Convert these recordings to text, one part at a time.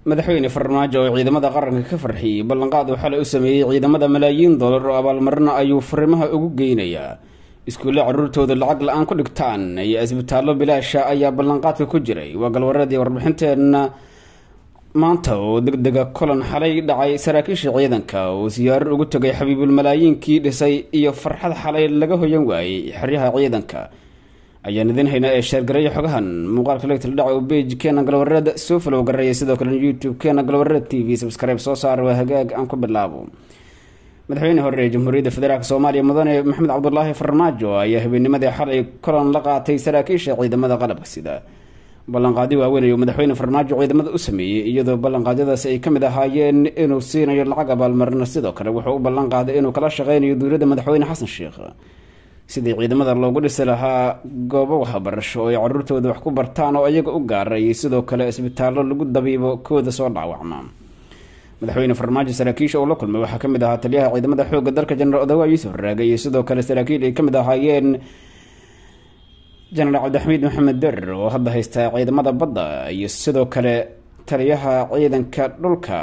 madaxweyne farmaajo oo ciidamada qaranka ka farxiyey ballanqaad uu xalay u sameeyey ciidamada malaayiin dollar oo abaalmarina ayuu fariimaha ugu geynayaa iskuulle caruurtooda lacag la-aan ku dhigtaan iyo isbitaallo bilaasha ayaa ballanqaadka ku jiray waa galwareedii warbixinteenna maanta oo deg dega kulan xalay dhacay saraakiisha ciidanka oo siyaaro ugu tegay xabiibul malaayiinkii dhisay iyo farxad xalay laga hoyan waayey xeryaha ciidanka ayaan idin haynaa ee sheergareeya xogahan muuqaalka legtal dhaca oo beij keena galwareed soo falow gareeya sidoo kale youtube keena galwareed t v subscribe soo saara waa hagaag aan ku bilaabo madaxweyne hore ee jamhuuriyadda federaalk soomaaliya mudane maxamed cabdulaahi farmaajo ayaa habeennimadii xalay kulan la qaatay saraakiisha ciidamada qalabka sida ballanqaadi waaweyn ayuu madaxweyne farmaajo ciidamada u sameeyey iyadoo ballanqaadyadaasi ay ka mid ahaayeen inuu siinayo lacag abaalmarino sidoo kale wuxuu u ballanqaaday inuu kala shaqeynayo dowladda madaxweyne xasan sheekh sidii ciidamada loogu dhisi lahaa goobo waxbarasho oo ay caruurtooda wax ku bartaan oo iyaga u gaara iyo sidoo kale isbitaallo lagu dabiibo kooda soo dhaawacma madaxweyne farmaajo saraakiisha uu la kulmay waxaa ka mid ahaa taliyaha ciidamada xoogga dalka jenaraal odawa yuusuf raage iyo sidoo kale saraakiil ay ka mid ahaayeen jenaraal cabdixamiid maxamed derer oo hadda haysta ciidamada badda iyo sidoo kale taliyaha ciidanka dhulka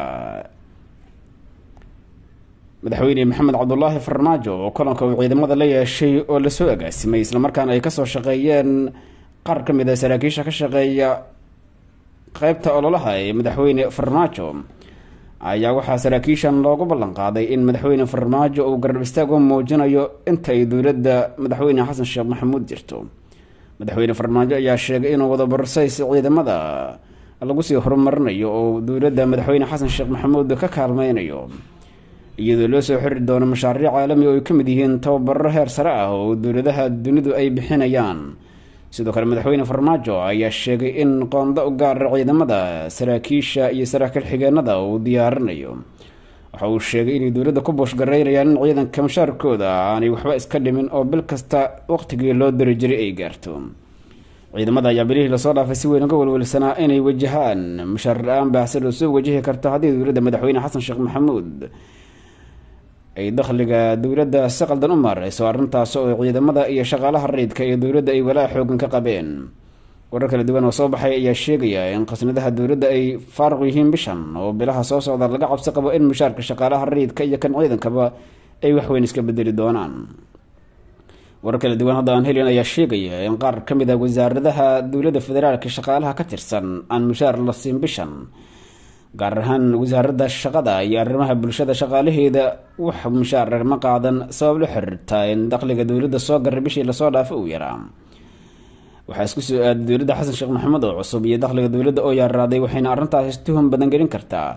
madaxweyne maxamed cabdulaahi farmaajo oo kulanka uu ciidamada la yeeshay oo lasoo agaasimay islamarkaana ay kasoo shaqeeyeen qaar ka mid a saraakiisha ka shaqeeya qeybta ololaha ee madaxweyne farmaajo ayaa waxaa saraakiishan loogu ballanqaaday in madaxweyne farmaajo uu garab istaag u muujinayo inta ay dowladda madaxweyne xasan sheekh maxamuud jirto madaxweyne farmaajo ayaa sheegay inuu wada borsays ciidamada lagu sii horumarinayo oo dowladda madaxweyne xasan sheekh maxamuud ka kaalmeynayo iyadoo loo soo xiri doono mashaariic caalami oo ay ka mid yihiin tababaro heer sare ah oo dowladaha dunidu ay bixinayaan sidoo kale madaxweyne farmaajo ayaa sheegay in qoonda u gaara ciidamada saraakiisha iyo saraakiil xigeenada uu diyaarinayo waxa uu sheegay inay dowladda ku booshgareynayaan in ciidanka mashaarkooda aanay waxba iska dhimin oo bil kasta waqtigii loo diri jiray ay gaarto ciidamada ayaa bilihii lasoo dhaafay si weyn uga welwelsanaa inay wajahaan mashaar la-aan baahsan oo soo wajihi karto haddii dowladda madaxweyne xasan sheekh maxamuud ay dakhliga dowladda si qaldan u maareyso arrintaas oo ciidamada iyo shaqaalaha rayidka iyo dowladda ay walaa xoogan ka qabeen warar kala duwan oo soo baxay ayaa sheegaya in khasnadaha dowladda ay faaruq yihiin bishan oo bilaha soo socda laga cabsi qabo in mushaarka shaqaalaha rayidka iyo kan ciidankaba ay waxweyn iska bedeli doonaan warar kala duwan hadda aan helin ayaa sheegaya in qaar ka mid a wasaaradaha dowladda federaalka shaqaalaha ka tirsan aan mushaar la siin bishan gaar ahaan wasaaradda shaqada iyo arrimaha bulshada shaqaalaheeda wax mushaar ma qaadan sabab la xiriirta in dakhliga dowladda soo garay bishii lasoo dhaafay uu yaraa waxaa isku soo aaday dowladda xasan sheekh maxamed oo cusub iyo dakhliga dowladda oo yaaraaday waxayna arrintaasi tuhum badan gelin kartaa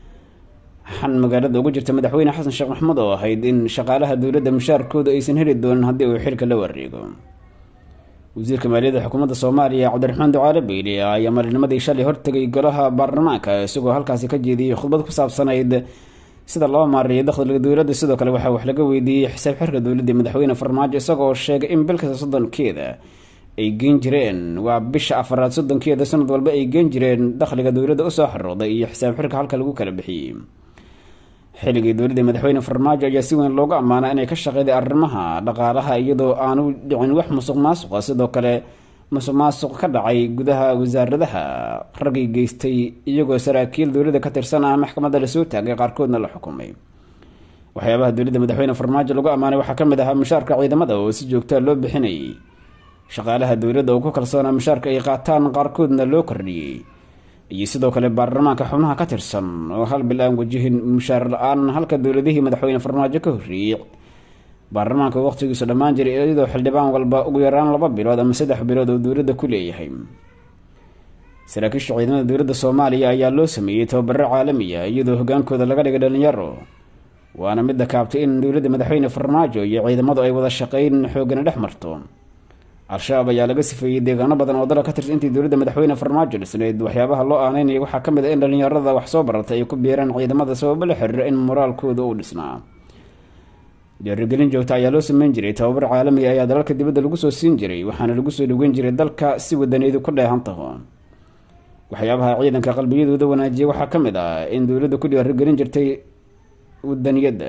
xan magaalada ugu jirta madaxweyne xasan sheekh maxamed oo ahayd in shaqaalaha dowladda mushaarkooda aysan heli doonin haddii uu xilka la wareego wasiirka maaliyadda xukuumadda soomaaliya cabdiraxmaan ducaale beyle ayaa maalinimadii shalay hortegay golaha baarlamaanka isagoo halkaasi ka jeediyey khudbad ku saabsanayd sida loo maareeyo dakhliga dowladda sidoo kale waxaa wax laga weydiiyey xisaab xirka dowladda madaxweyne farmaajo isagoo sheegay in bil kasta soddonkeeda ay geen jireen waa bisha afaraad soddonkeeda sanad walba ay geen jireen dakhliga dowladda usoo xarooday iyo xisaab xirka halka lagu kala bixiyey xilligii dowladda madaxweyne farmaajo ayaa si weyn loogu ammaanaa inay ka shaqeyday arrimaha dhaqaalaha iyadoo aanu dhicin wax musuq maasuqa sidoo kale musuq maasuq ka dhacay gudaha wasaaradaha raggii geystay iyagoo saraakiil dowladda ka tirsan ah maxkamadda lasoo taagay qaarkoodna la xukumay waxyaabaha dowladda madaxweyne farmaajo lagu ammaanay waxaa ka mid ahaa mushaarka ciidamada oo si joogtaa loo bixinayay shaqaalaha dowladda oo ku kalsoonaa mushaarka ay qaataan qaarkoodna loo kordhiyey iyo sidoo kale baarlamaanka xubnaha ka tirsan oo hal bil aan wajihin mushaar la-aan halka dowladihii madaxweyne farmaajo ka horreeyey baarlamaanka waqtigiisu dhammaan jiray iyadoo xildhibaan walba ugu yaraan laba bilood ama saddex bilood oo dowladda ku leeyahay saraakiisha ciidamada dowladda soomaaliya ayaa loo sameeyey tababaro caalamiya iyadoo hogaankooda laga dhigay dhalinyaro waana midda kaabtay in dowladda madaxweyne farmaajo iyo ciidamadu ay wada shaqeyn xoogana dhex marto al-shabaab ayaa laga sifeeyey deegaano badan oo dalka ka tirsan intii dowladda madaxweyne farmaajo dhisneyd waxyaabaha loo aaneynaya waxaa ka mid a in dhalinyarada wax soo baratay ay ku biiraan ciidamada sababo la xiriira in moraalkooda uu dhisnaa dhiirigelin joogta ayaa loo sameyn jiray tababar caalamiga ayaa dalalka dibadda lagu soo siin jiray waxaana lagu soo dhoweyn jiray dalka si wadaneedu ku dheehan taho waxyaabaha ciidanka qalbiyadooda wanaajiya waxaa ka mid ah in dowladda ku dhiirigelin jirtay wadaniyadda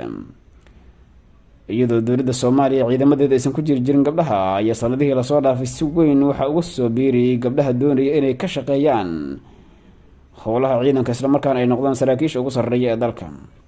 iyadoo dowladda soomaaliya ciidamadeeda aysan ku jiri jirin gabdhaha ayaa sanadihii lasoo dhaafay si weyn waxaa uga soo biirayay gabdhaha doonaya inay ka shaqeeyaan howlaha ciidanka islamarkaana ay noqdaan saraakiisha ugu sarreeya ee dalka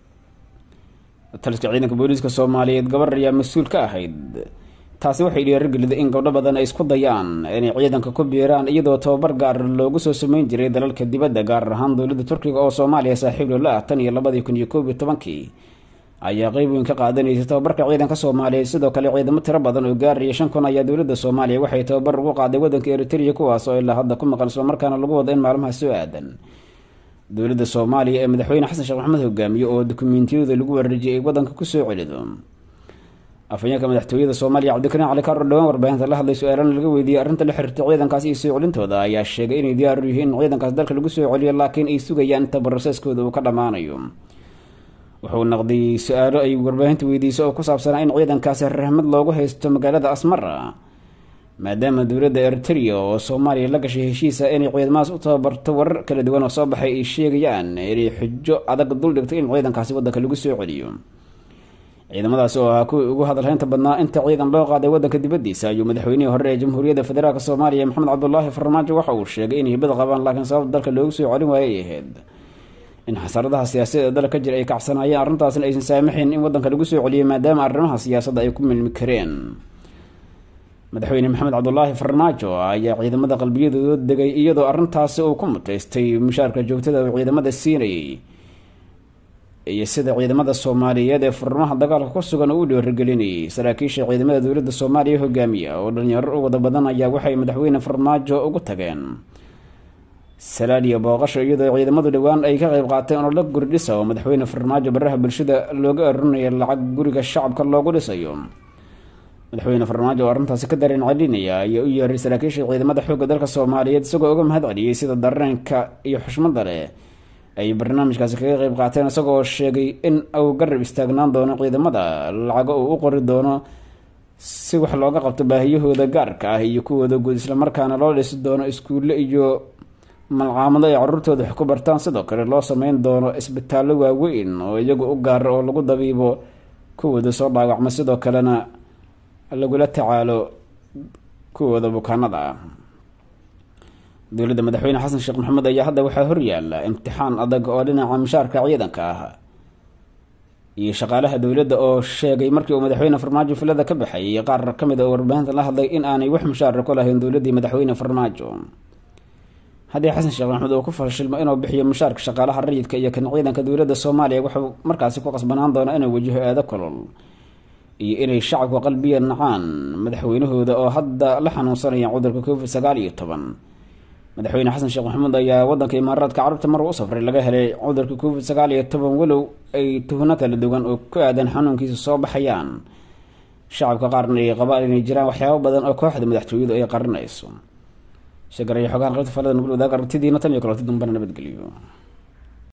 taliska ciidanka booliiska soomaaliyeed gabar ayaa mas-uul ka ahayd taasi waxay dhiirageliday in gabdho badan ay isku dayaan inay ciidanka ku biiraan iyadoo tababar gaar loogu soo sameyn jiray dalalka dibadda gaar ahaan dowladda turkiga oo soomaaliya saaxiib loola ah tan iyo labadii kun iyo koob iyo tobankii ayaa qeyb weyn ka qaadanaysay tababarka ciidanka soomaaliyeed sidoo kale ciidamo tiro badan oo gaaraya shan kun ayaa dowladda soomaaliya waxay tababar ugu qaaday waddanka eritrea kuwaas oo ilaa hadda ku maqan islamarkaana lagu wado in maalmaha soo aadan dowladda soomaaliya ee madaxweyne xasan sheekh maxamed hogaamiye oo dukumentiyada lagu wareejiyay ay waddanka kusoo celido afhayeenka madaxtooyada soomaaliya cabdikariin cali kaaro dhowaan warbaahinta la hadlay su-aalana laga weydiiyey arrinta la xiriirta ciidankaas iyo soo celintooda ayaa sheegay inay diyaar u yihiin in ciidankaas dalka lagu soo celiyo laakiin ay sugayaan inta baroseskooda uu ka dhammaanayo wuxuu naqday su-aalo ay warbaahinta weydiisay oo ku saabsanaa in ciidankaasi rahmad loogu haysto magaalada asmara maadaama dowladda eritrea oo soomaaliya la gashay heshiisa inay ciidamadaas u tababarto warar kala duwan oo soo baxay ay sheegayaan inay xujo adag duldhigtay in ciidankaasi waddanka lagu soo celiyo ciidamadaasi oo ahaa kuwii ugu hadalhaynta badnaa inta ciidan loo qaaday waddanka dibaddiisa ayuu madaxweynihii hore ee jamhuuriyadda federaalk soomaaliya maxamed cabdulaahi farmaajo waxa uu sheegay inay hibada qabaan laakiin sababta dalka loogu soo celin waayay ay ahayd in xasaradaha siyaasadeed ee dalka ka jira ay kacsanaayeen arrintaasna aysan saamaxayn in waddanka lagu soo celiyo maadaama arrimaha siyaasadda ay ku milmi kareen madaxweyne maxamed cabdulaahi farmaajo ayaa ciidamada qalbiyadooda degay iyadoo arrintaasi uu ku mutaystay mushaarka joogtada uu ciidamada siinayay iyo sida ciidamada soomaaliyeed ee furmaha dagaalka ku sugan uu dhiirigelinayay saraakiisha ciidamada dowladda soomaaliya hogaamiya oo dhalinyaro u wada badan ayaa waxay madaxweyne farmaajo ugu tageen salaaliya booqasho iyadoo ciidamadu dhowaan ay ka qayb qaateen oo la guri dhisa oo madaxweyne farmaajo baraha bulshada looga arurinaya lacag guriga shacabka loogu dhisayo madaxweyne farmaajo oo arrintaasi ka dareen celinaya ayaa u yeeray saraakiisha ciidamada xoogga dalka soomaaliyeed isagoo uga mahad celiyey sida dareenka iyo xushmada leh ay barnaamijkaasi kaga qayb qaateen isagoo sheegay in uu garab istaagnaan doono ciidamada lacago uu u qori doono si wax looga qabto baahiyahooda gaarka ah iyo kuwooda guud islamarkaana loo dhisi doono iskuulle iyo malcaamado ay caruurtooda wax ku bartaan sidoo kale loo sameyn doono isbitaallo waaweyn oo iyagu u gaara oo lagu dabiibo kuwooda soo dhaawacma sidoo kalena lagula tacaalo kuwooda bukaanada ah dowladda madaxweyne xasan sheekh maxamed ayaa hadda waxaa horyaala imtixaan adag oo dhinaca mushaarka ciidanka ah iyo shaqaalaha dowladda oo sheegay markii uu madaxweyne farmaajo filada ka baxayay qaar ka mid a oo warbaahinta la hadlay in aanay wax mushaara ku lahayn dowladdii madaxweyne farmaajo haddii xasan sheekh maxamed uu ku fashilmo inuu bixiyo mushaarka shaqaalaha rayidka iyo kan ciidanka dowladda soomaaliya wuxuu markaasi ku qasbanaan doonaa inuu wajaho aado kolol iyo inay shacabku qalbiya nacaan madaxweynahooda oo hadda la xanuunsanayaan cudurka covid sagaal iyo toban madaxweyne xasan sheekh maxamuud ayaa wadanka imaaraadka carabta mar u safray laga helay cudurka covid sagaal iyo toban walow ay tuhno kala duwan oo ku aadan xanuunkiisa soo baxayaan shacabka qaarna ay qabaan inay jiraan waxyaabo badan oo kooxda madaxtooyadu ay qarinayso shegaraya xogahan qabta falada nugul wadaag aragtidiina tan iyo kaloti dambana nabadgeliyo